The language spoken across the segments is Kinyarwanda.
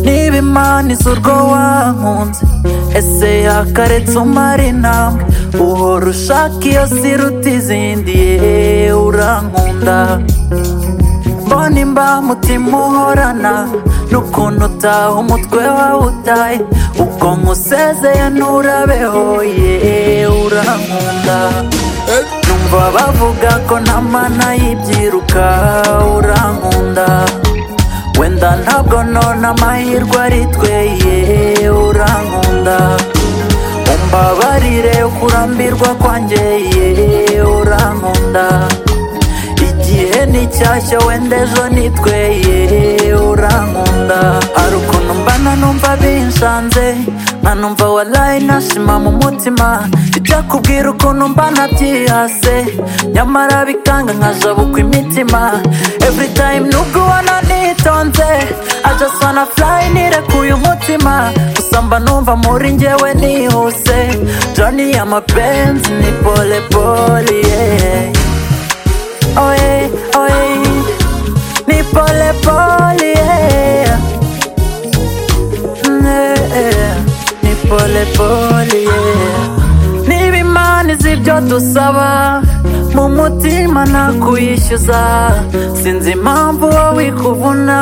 niba imana izo urwo wankunze ese yakaretse umara intambwe uhora ushaka iyo siruta izindi yeee urankunda mbona imba mutima uhorana n'ukuntu utaha umutwe wawe utaye ubwonko usezeye nturabeho yeee urankunda numva bavuga ko nta mana y'ibyiruka urankunda wenda ntabwo nona amahirwe ari tweye urankunda umbabarire kurambirwa kwanjye ye urankunda igihe ni cyashya wenda ejo ni tweye urankunda hari ukuntu mbana numva binshanze nkanumva warayi nashima mu mutima bijya kubwira ukuntu mbana byihase nyamara bikanga nkaja bukwa imitima every time nubwo ubona nitonze I just wanna fly nirekuye umutima gusa mba numva muri njyewe nihuse joni y'amapenzi ni pole pole yeah. Oye, oye, ni pole pole, yeah. Yeah, ni pole pole, yeah. Niba imana izi ibyo dusaba mu mutima nakuyishyuza sinzi impamvu wowe ikuvuna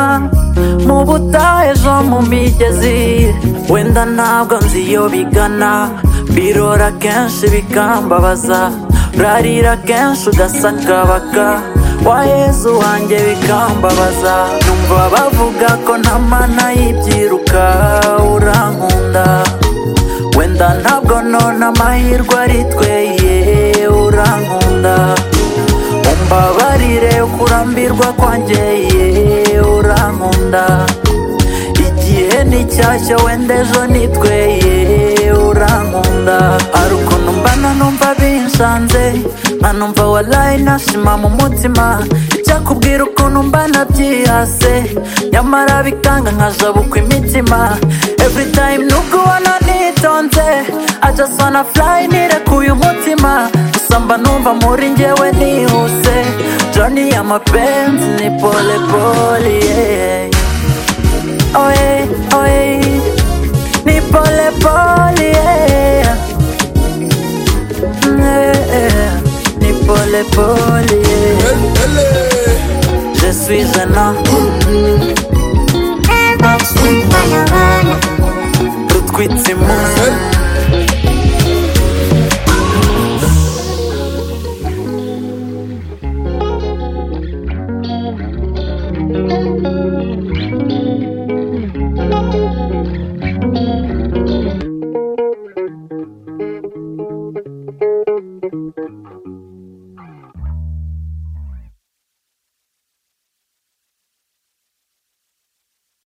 mu butaha ejo mu migezi wenda ntabwo nzi iyo bigana birora kenshi bikambabaza urarira kenshi ugasakabaka waheze wanjye bikambabaza numva bavuga ko nta mana y'ibyiruka urankunda wenda ntabwo nona amahirwe ari tweye urankunda umbabarire kurambirwa kwanjye ye urankunda igihe ni cyashya wenda ejo ni tweye urankunda hari ukuntu mbana numva binshanze nkanumva warayi nashima mu mutima icyakubwira ukuntu mbana byihase nyamara bikanga nkaja bukwa imitima every time nubwo ubona nitonze I just wanna fly nirekuye umutima gusa mba numva muri njyewe nihuse joni y'amapenzi ni pole pole yeah. oye oye ni pole pole yeah. Yeah, ni pole pole yeah. je suis un homme rutwitse imunsi